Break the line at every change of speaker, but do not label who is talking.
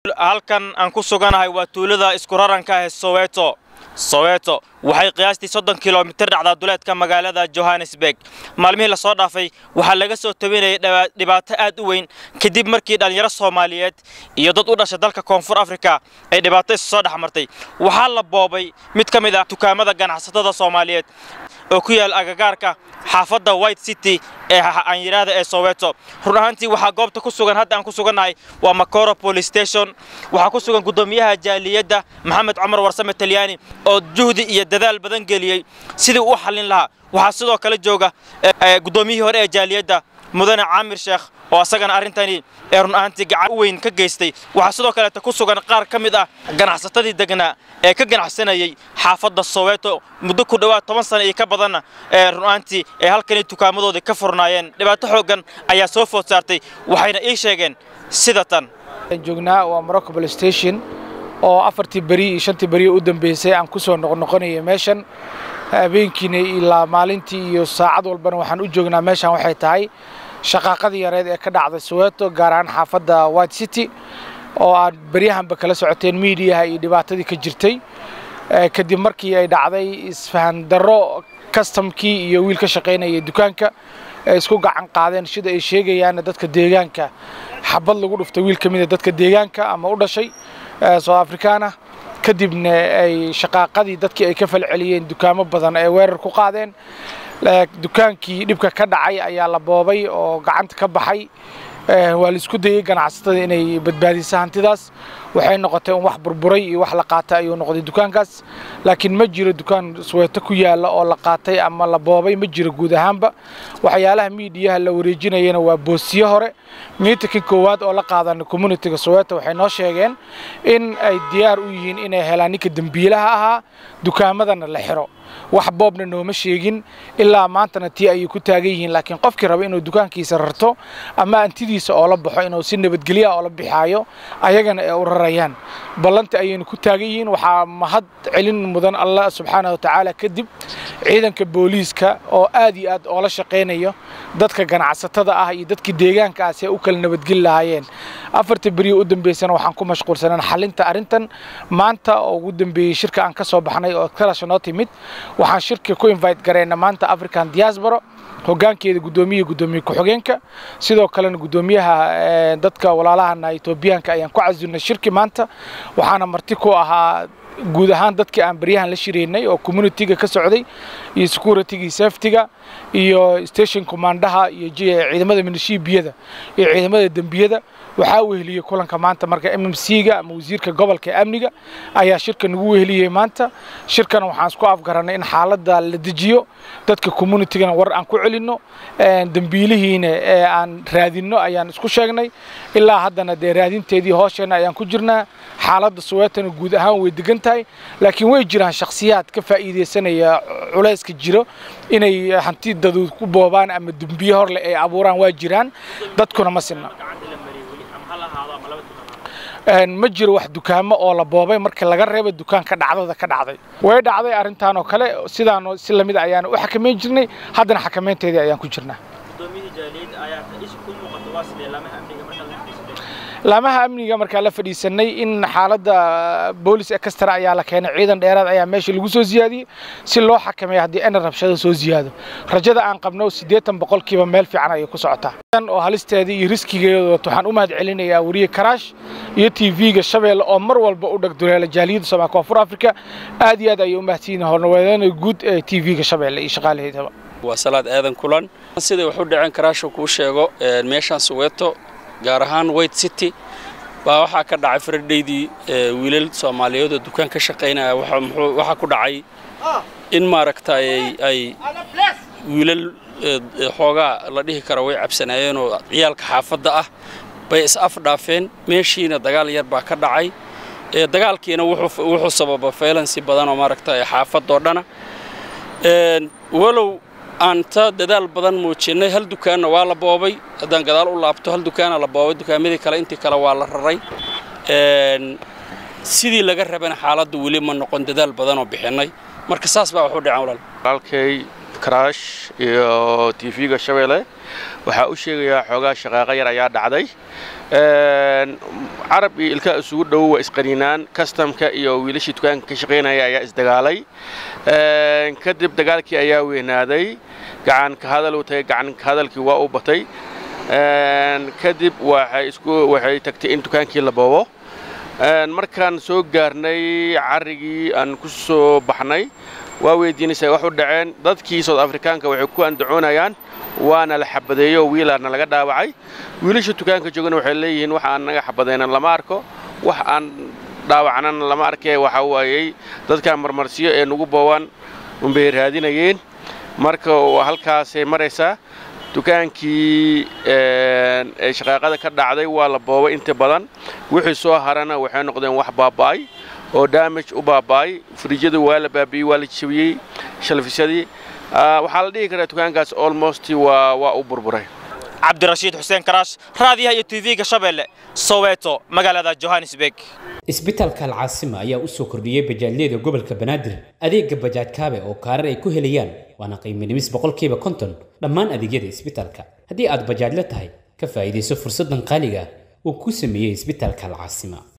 halkan aan ku suganahay waa tuulada isku raranka ah ee soweto soweto waxay qiyaastii soddon kilomitir dhacdaa duleedka magaalada johannesburg maalmihii lasoo dhaafay waxaa laga soo tabinayay dhibaato aad u weyn kadib markii dhallinyaro soomaaliyeed iyo dad u dhashay dalka koonfur afrika ay dhibaato isu soo dhex martay waxaa la boobay mid ka mid ah dukaamada ganacsatada soomaaliyeed oo ku yaal agagaarka xaafadda white city ee aan yidhaahda ee soweto run ahaantii waxaa goobta ku sugan hadda aan ku sugannahay waa macoro police station waxaa ku sugan guddoomiyaha jaaliyadda maxamed cumar warsame talyaani oo juhdi iyo dadaal badan geliyey sidii u xallin lahaa waxaa sidoo kale jooga guddoomiyihii hore ee jaaliyadda mudane caamir sheekh oo asagana arrintani ee run ahaantii gacan u weyn ka geystay waxaa sidoo kaleeta ku sugan qaar ka mid ah ganacsatadii degnaa ee ka ganacsanayay xaafadda soweto muddo ku dhowaad toban sana iyo ka badanna ee run ahaantii ee halkani dukaamadoodii ka furnaayeen dhibaato xooggan ayaa soo food saartay waxayna ii sheegeen sida tan
joognaa waa morocco police station oo afartii beri iyo shantii beri u dambeysay aan ku soo noqnoqonayay meeshan habeenkiina ilaa maalintii iyo saacad walbana waxaan u joognaa meeshan waxay tahay shaqaaqadii yareed ee ka dhacday soweto gaar ahaan xaafadda white city oo aad beryahanba kala socoteen miidiyaha iyo dhibaatadii ka jirtay kadib markii ay dhacday isfahan darro kastamkii iyo wiil ka shaqaynayay dukaanka ay isku gacan qaadeen sida ay sheegayaanna dadka deegaanka xabad lagu dhuftay wiil ka mid a dadka deegaanka ama u dhashay south africana kadibna ay shaqaaqadii dadkii ay ka falceliyeen dukaamo badan ay weerar ku qaadeen dukaankii dhibka ka dhacay ayaa la boobay oo gacanta ka baxay waa la isku dayey ganacsatada inay badbaadiso hantidaas waxay noqotay un wax burburay iyo wax la qaatay ayuu noqday dukaankaas laakiin ma jiro dukaan sweeto ku yaalla oo la qaatay ama la boobay ma jiro guud ahaanba waxyaalaha miidiyaha la wareejinayana waa boosiye hore miitinkii koowaad oo la qaadana communitiga soweto waxay noo sheegeen in ay diyaar u yihiin inay helaan ninka dembiilaha ahaa dukaamadana la xiro wax boobna nooma sheegin ilaa maantana tii ayay ku taagan yihiin laakiin qofkii raba inuu dukaankiisa rarto ama antidiisa oo la baxo inuu si nabadgelya oo la bixaayo ayagana ay u rarayaan ballanta ayaynu ku taagan yihiin waxaa mahad celin mudan allah subxaana wa tacaala kadib ciidanka booliiska oo aad iyo aad oola shaqaynayo dadka ganacsatada ah iyo dadkii deegaanka ah si ay u kala nabadgeli lahaayeen afarta beriya u dambeysana waxaan ku mashquulsanaan xalinta arrintan maanta oo ugu dambeeyey shirka aan ka soo baxnay oo kalasha noo timid waxaan shirka ku invite garayna maanta african diaspora hoggaankeeda guddoomiyaha guddoomiye ku-xigeenka sidoo kalena guddoomiyaha dadka walaalahana etoobiyaanka ayaan ku casilnay shirki maanta waxaana marti ku ahaa guud ahaan dadkii aan baryahan la shiraynay oo communitiga ka socday iyo securityga safetyga iyo station commandaha iyo ciidamada milishiibiyada iyo ciidamada dembiyada waxaa weheliyey kulanka maanta marka m m c-ga ama wasiirka gobolka ee amniga ayaa shirka nagu weheliyey maanta shirkana waxaan isku afgaranay in xaaladda la dejiyo dadka communitigana war aan ku celinno dembiilihiina ee aan raadinno ayaan isku sheegnay ilaa haddana dee raadinteedii hoosheenna ayaan ku jirnaa xaaladda soweetana guud ahaan way degan tahay laakiin way jiraan shakhsiyaad ka faa'iidaysanaya culayska jiro inay hanti daduud ku boobaan ama dembiye horleh ay abuuraan waa jiraan dadkuna ma sinna ma jiro wax dukaamo oo la boobay marka laga reebo dukaanka dhacdada ka dhacday way dhacday arrintan oo kale sidaan si lamid ayaan u xakamayn jirnay haddana xakamaynteedii ayaan ku jirnaa laamaha amniga markaa la fadhiisanay in xaaladda boolis ekastara ayaa la keenay ciidan dheeraad ayaa meesha lagu soo siyaadiyey si loo xakameeyo haddii ena rabshado soo siyaado rajada aan qabno siddeetan boqolkiiba meel fiican ayay ku socotaa oo halisteeda iyo riskigeeda waxaan u mahad celinayaa weriye karaash iyo t v-ga shabeelle oo mar walba u dhagduleela jaaliyadda soomaaliya koonfur afrika aad iyo aad ayay u mahadsiin hornaweedana guud ee t v-ga shabeelle iyo shaqaalaheedaba
waa salaad aadan kulan siday wax u dhaceen karaasho kuu sheego meeshaan soweeto gaar ahaan white city baa waxaa ka dhacay faradhaydii wiilal soomaaliyeed oo dukaan ka shaqaynaya waxaa ku dhacay in maaragtay ay wiilal xoogaa la dhihi karo way cabsanaayeen oo ciyaalka xaafadda ah bay is afdhaafeen meeshiina dagaal yar baa ka dhacay dagaalkiina wuxuu sababa faylansi badan oo maaragtay xaafadoo dhana walow aan ta dadaal badan muujinnay hal dukaanna waa la boobay haddaan gadaal u laabto hal dukaana la boobay dukaamadii kale intii kale waa la raray sidii laga rabana xaaladdu weli ma noqon dadaal badanoo bixinnay marka saas baa wax u dhaceen walaal
walaalkay karaash iyo t v-ga shabeelle waxaa u sheegayaa xoogaa shaqaaqo yar ayaa dhacday carab iyo ilkaa isugu dhow waa isqaniinaan kastamka iyo wiilashii dukaanka ka shaqaynaya ayaa isdagaalay kadib dagaalkii ayaa weynaaday gacan ka hadal uu tagay gacan ka hadalkii waa u batay kadib waxay tagtay in dukaankii la boobo markaan soo gaarnay carrigii aan ku soo baxnay waa weydiinaysaa wax u dhaceen dadkii soud afrikaanka waxay ku andacoonayaan waana la xabadeeyo oo wiilaana laga dhaawacay wiilasha dukaanka joogana waxay leeyihiin wax aan naga xabadaynan lama arko wax aan dhaawacnana lama arkee waxa waayey dadkaan marmarsiyo ee nugu boowaan unbay raadinayeen marka halkaasay maraysaa dukaankii ee shaqaaqada ka dhacday waa la boobay inta badan wixii soo harana waxay noqdeen wax baaba'ay oo damage u baaba'ay frijyadu waa la baabi'ey waa la jabiyey shalfisyadii waxaa la dhihi karaa dukaankaas almost waa waa u burburay
cabdirashiid xuseen karaash raadiyaha iyo tv-ga shabeelle soweeto magaalada johannesburg
isbitaalka alcaasima ayaa u soo kordhiyey bajaajyada gobolka banaadir adeega bajaaj kaabe oo kaarar ay ku helayaan waana qiiminimis boqolkiiba konton dhammaan adeegyada isbitaalka haddii aad bajaajla tahay ka faa'iidayso fursaddan qaaliga uu ku sameeyey isbitaalka alcaasima